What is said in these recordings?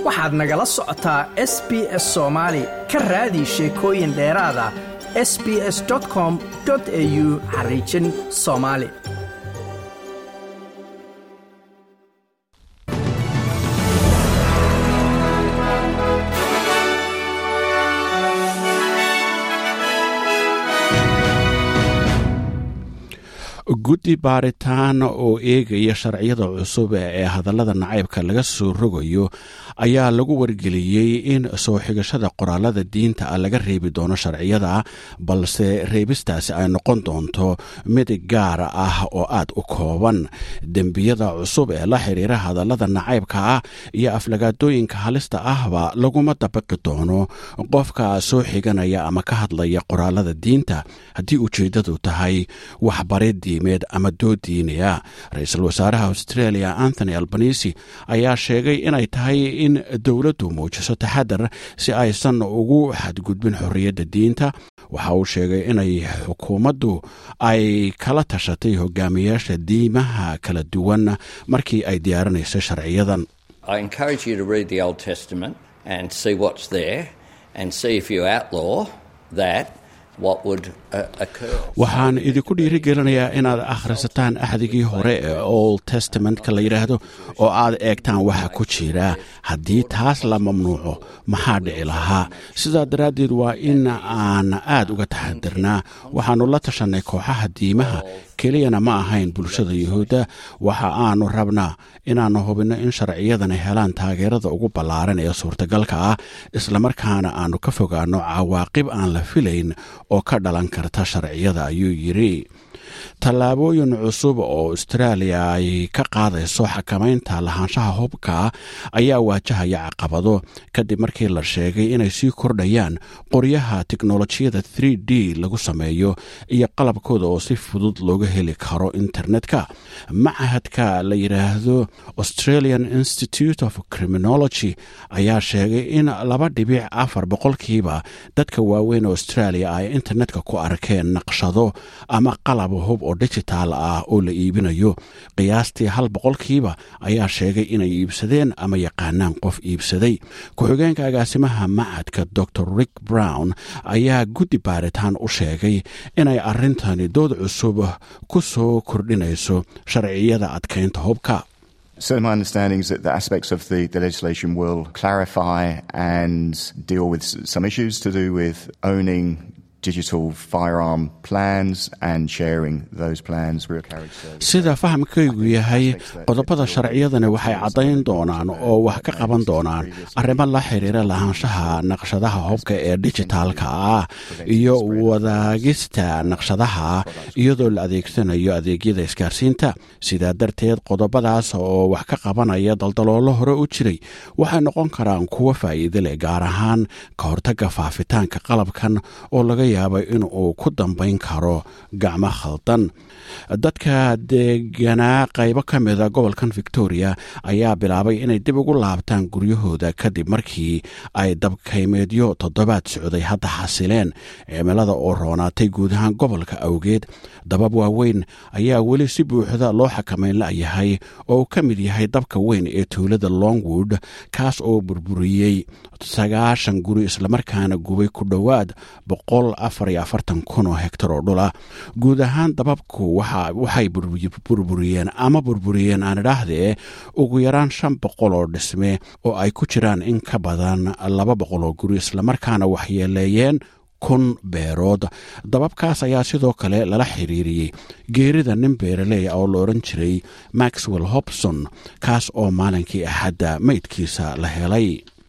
waxaad nagala socotaa s b s soomaali ka raadi sheekooyin dheeraada s b s com au xariijin soomaali guddi baaritaan oo eegaya sharciyada cusub ee hadallada nacaybka laga soo rogayo ayaa lagu wargeliyey in soo xigashada qoraalada diinta ah laga reebi doono sharciyada balse reebistaasi ay noqon doonto mid gaar ah oo aad u kooban dembiyada cusub ee la xiriira hadallada nacaybka ah iyo aflagaadooyinka halista ahba laguma dabaqi doono qofka soo xiganaya ama ka hadlaya qoraalada diinta haddii ujeeddadu tahay waxbarid diimeed ama dood diinaya ra-iisul wasaaraha australia anthony albanisi ayaa sheegay inay tahay in dowladdu muujiso taxadar si aysan ugu xadgudbin xorriyadda diinta waxa uu sheegay inay xukuumaddu ay kala tashatay hogaamiyaasha diimaha kala duwan markii ay diyaarinayso sharciyadan waxaan idinku dhiirigelinayaa inaad akhrisataan axdigii hore ee old testamentka la yidhaahdo oo aad eegtaan waxa ku jira haddii taas la mamnuuco maxaa dhici lahaa sidaa daraaddeed waa in aan aad uga taxadirnaa waxaannu la tashanay kooxaha diimaha keliyana ma ahayn bulshada yuhuudda waxa aanu rabnaa inaannu hubinno in sharciyadani helaan taageerada ugu ballaaran ee suurtagalka ah islamarkaana aannu ka fogaanno cawaaqib aan la filayn oo ka dhalan karta sharciyada ayuu yidhi tallaabooyin cusub oo austraaliya ay ka qaadayso xakamaynta lahaanshaha hubka ayaa waajahaya caqabado kadib markii la sheegay inay sii kordhayaan qoryaha teknolojiyada d lagu sameeyo iyo qalabkooda oo si fudud looga heli karo internetka macahadka la yidhaahdo australian institute of criminology ayaa sheegay in laba dhibic afar boqolkiiba dadka waaweyn australia ay internetka ku arkeen naqshado ama qalab hub oo digitaal ah oo la iibinayo qiyaastii hal boqolkiiba ayaa sheegay inay iibsadeen ama yaqaanaan qof iibsaday ku-xigeenka agaasimaha macadka dor rick brown ayaa guddi baaritaan u sheegay inay arrintani dood cusub ku soo kordhinayso sharciyada adkaynta hubka So my understanding is that the aspects of the, the legislation will clarify and deal with some issues to do with owning sida fahamkaygu yahay qodobada sharciyadani waxay caddayn doonaan oo wax ka qaban doonaan arrimo la xiriira lahaanshaha naqshadaha hubka ee dijitaalka ah iyo wadaagista naqshadaha iyadoo la adeegsanayo adeegyada isgaarsiinta sidaa darteed qodobadaas oo wax ka qabanaya daldaloolo hore u jiray waxay noqon karaan kuwo faa'iide leh gaar ahaan ka hortagga faafitaanka qalabkan oo laga yaaba in uu ku dambayn karo gacmo khaldan dadka deganaa qaybo ka mida gobolkan victoria ayaa bilaabay inay dib ugu laabtaan guryahooda kadib markii ay dabkaymeedyo toddobaad socday hadda xasileen cimilada oo roonaatay guud ahaan gobolka awgeed dabab waaweyn ayaa weli si buuxda loo xakamayn la'yahay oo uu ka mid yahay dabka weyn ee tuulada longwood kaas oo burburiyey sagaashan guri islamarkaana gubay ku dhowaad boqol afar iyo afartan kun oo hektar oo dhula guud ahaan dababku waxay burburiyeen ama burburiyeen aan idhaahdee ugu yaraan shan boqol oo dhisme oo ay ku jiraan in ka badan laba boqol oo guri islamarkaana waxyeeleeyeen kun beerood dababkaas ayaa sidoo kale lala xiriiriyey geerida nin beeraley oo la odhan jiray maxwell hobson kaas oo maalinkii axadda meydkiisa la helay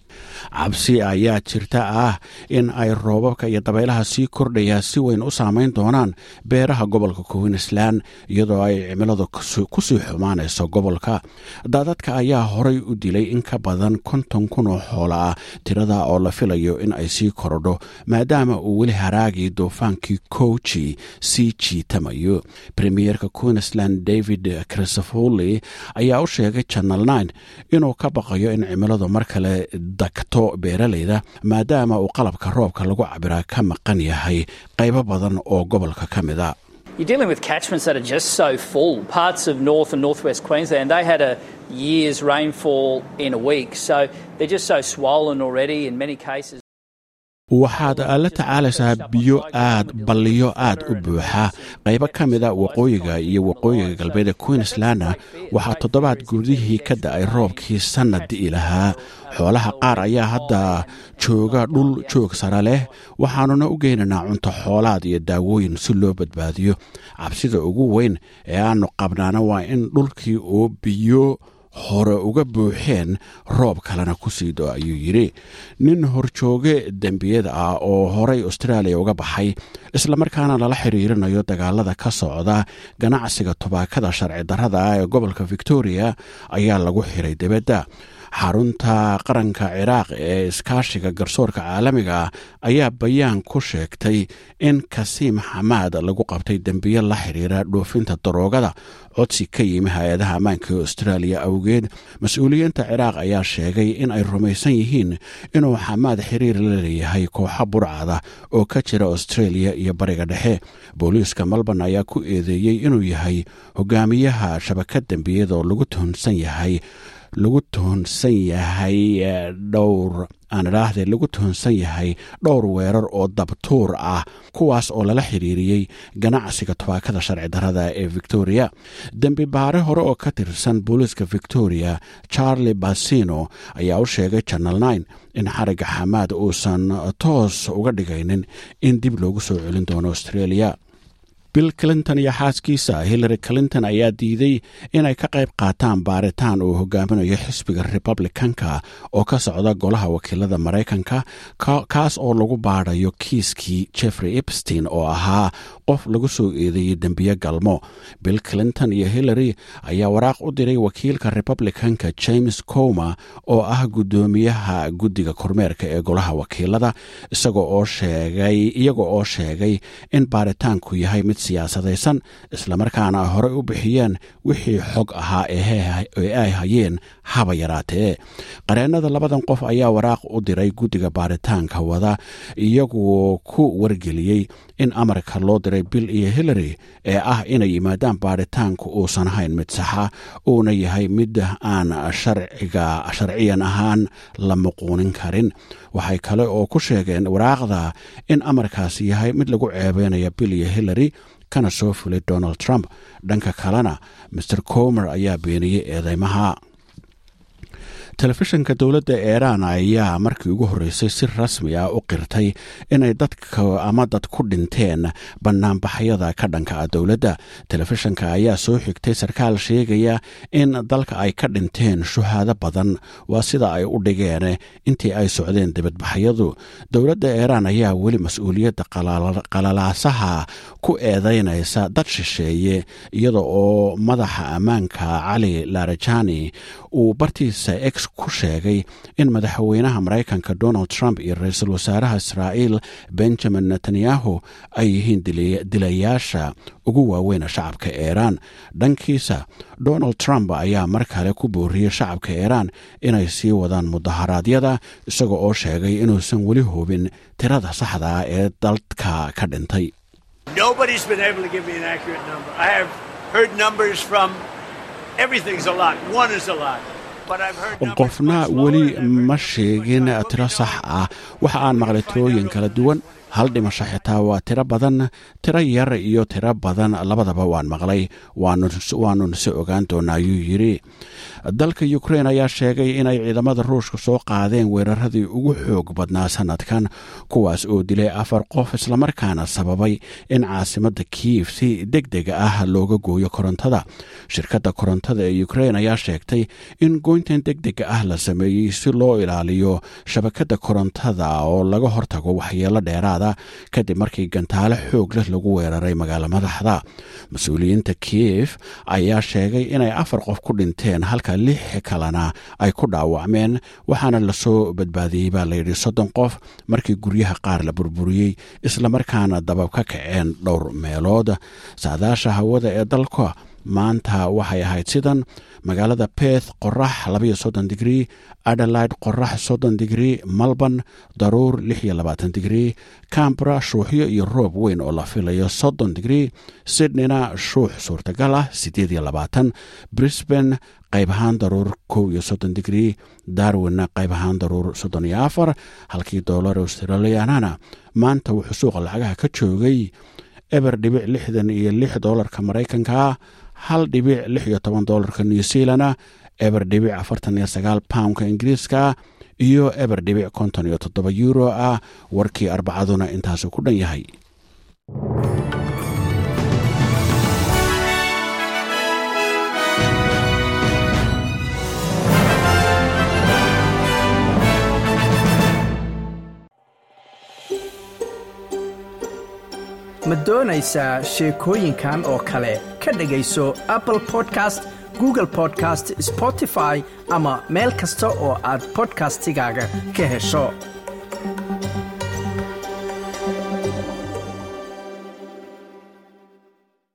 cabsi ayaa jirta ah in ay roobabka iyo dabaylaha sii kordhayaa si weyn u saamayn doonaan beeraha gobolka queensland iyadoo ay cimiladu kusii xumaanayso gobolka daadadka ayaa horay u dilay in ka badan konton kun oo xoola ah tirada oo la filayo in ay sii korodho maadaama uu weli haraagii duufaankii koji sii jiitamayo premierka queensland david crisofoli ayaa u sheegay janal nine inuu ka baqayo in cimiladu mar kale dagto beeralayda maadaama uu qalabka roobka lagu cabiraa ka maqan yahay qaybo badan oo gobolka ka mid a you're dealing with catchments that are just so full. Parts of North and Northwest Queensland, they had a year's rainfall in a week, so they're just so swollen already in many cases. waxaad la tacaalaysaa biyo aad balliyo aad u buuxa qaybo ka mida waqooyiga iyo waqooyiga galbeed ee queenslandna waxaa toddobaad gudihii ka da'ay roobkii sannad di'i lahaa xoolaha qaar ayaa hadda jooga dhul joog sare leh waxaanuna u geynaynaa cunto xoolaad iyo daawooyin si loo badbaadiyo cabsida ugu weyn ee aannu qabnaana waa in dhulkii oo biyo hore uga buuxeen roob kalena ku sii do ayuu yidhi nin horjooge dembiyada ah oo horay austraaliya uga baxay islamarkaana lala xiriirinayo dagaalada ka socda ganacsiga tubaakada sharci darrada ah ee gobolka victoria ayaa lagu xiray dibadda xarunta qaranka ciraaq ee iskaashiga garsoorka caalamiga ayaa bayaan ku sheegtay in kasiim xamaad lagu qabtay dembiyo la xiriira dhoofinta daroogada codsi ka yimi hay-adaha ammaanka ee austraaliya awgeed mas-uuliyiinta ciraaq ayaa sheegay in ay rumaysan yihiin inuu xamaad xiriir la leeyahay kooxo burcada oo ka jira australia iyo bariga dhexe booliiska melbourne ayaa ku eedeeyey inuu yahay hogaamiyaha shabakad dembiyada oo lagu tuhunsan yahay lagu tuhunsan yahay dhowr aan idhaahde lagu tuhunsan yahay dhowr weerar oo dabtuur ah kuwaas oo lala xiriiriyey ganacsiga tubaakada sharci darrada ee victoria dembi baare hore oo ka tirsan booliiska victoria charlie basino ayaa u sheegay channel nine in xarigga xamaad uusan toos uga dhigaynin in dib loogu soo celin doono australia bill clinton iyo xaaskiisa hillary clinton ayaa diiday inay ka qayb qaataan baaritaan uu hogaaminayo xisbiga republicanka oo ka socda golaha wakiilada maraykanka kaas oo lagu baadhayo kiiskii jeffrey epstein oo ahaa qof lagu soo eedeeyey dembiye galmo bill clinton iyo hillary ayaa waraaq u diray wakiilka republicanka james comer oo ah guddoomiyaha guddiga kormeerka ee golaha wakiilada iyaga oo sheegay in baaritaanku yahay mid siyaasadaysan islamarkaana ay horey u bixiyeen wixii xog ahaa ee ay hayeen haba yaraatee qareennada labadan qof ayaa waraaq u diray guddiga baaritaanka wada iyagoo ku wargeliyey in amarka loo diray bill iyo hillary ee ah inay yimaadaan baaritaanku uusan ahayn mid saxa uuna yahay mid aan sharciga sharciyan ahaan la muquunin karin waxay kale oo ku sheegeen waraaqda in amarkaasi yahay mid lagu ceebeynaya bill iyo hillary kana soo fulay donald trump dhanka kalena master comer ayaa beeniyey eedeymaha telefishinka dowladda iiraan ayaa markii ugu horreysay si rasmi ah u qirtay inay dadka ama dad ku dhinteen bannaanbaxyada ka dhanka ah dowladda telefishinka ayaa soo xigtay sarkaal sheegaya in dalka ay ka dhinteen shuhaado badan waa sida ay u dhigeen intii ay socdeen dibadbaxyadu dowladda iiraan ayaa weli mas-uuliyadda qalalaasaha ku eedeynaysa dad shisheeye iyada oo madaxa ammaanka cali larajani uu bartiisa ex ku sheegay in madaxweynaha maraykanka donald trump iyo ra-iisul wasaaraha israa'iil benjamin netanyahu ay yihiin dilayaasha ugu waaweyna shacabka iiraan dhankiisa donald trump ayaa mar kale ku booriyey shacabka iiraan inay sii wadaan mudaharaadyada isaga oo sheegay inuusan weli hubin tirada saxda ah ee dalka ka dhintay qofna weli ma sheegin tiro sax ah waxa aan maqlay tirooyin kala duwan hal dhimasho xitaa waa tiro badan tiro yar iyo tiro badan labadaba waan maqlay waanun se ogaan doona ayuu yidhi dalka ukrein ayaa sheegay inay ciidamada ruushka soo qaadeen weeraradii ugu xoog badnaa sanadkan kuwaas oo dilay afar qof islamarkaana sababay in caasimadda kiyif si deg deg ah looga gooyo korontada shirkadda korontada ee ukrein ayaa sheegtay in goyntan deg dega ah la sameeyey si loo ilaaliyo shabakadda korontada oo laga hortago waxyeelo dheeraada kadib markii gantaale xoog leh lagu weeraray magaalo madaxda mas-uuliyiinta kiyif ayaa sheegay inay afar qof ku dhinteen halka lix kalena ay ku dhaawacmeen waxaana lasoo badbaadiyey baa layidhi soddon qof markii guryaha qaar la burburiyey islamarkaana dabab ka kaceen dhowr meelood saadaasha hawada ee dalka maanta waxay ahayd sidan magaalada beth qorax labaiyo soddon digrii adelaide qorax soddon digrii melbourne daruur lix iyo labaatan digrii cambra shuuxyo iyo roob weyn oo la filayo soddon digrii sydneyna shuux suurtagal ah siddeed iyo labaatan brisbane qayb ahaan daruur kow iyo soddon digrii darwinna qayb ahaan daruur soddon iyo afar halkii doolar australianana maanta wuxuu suuqa lacagaha ka joogay eber dhibic lixdan iyo lix doolarka maraykanka hal dhibic lix iyo toban doolarka new zealana eber dhibic afartan iyo sagaal poundka ingiriiska iyo eber dhibic konton iyo toddoba euro ah warkii arbacaduna intaasu ku dhan yahay ma doonaysaa sheekooyinkan oo kale ka dhegayso apple podcast google podcast spotify ama meel kasta oo aad bodkastigaaga ka hesho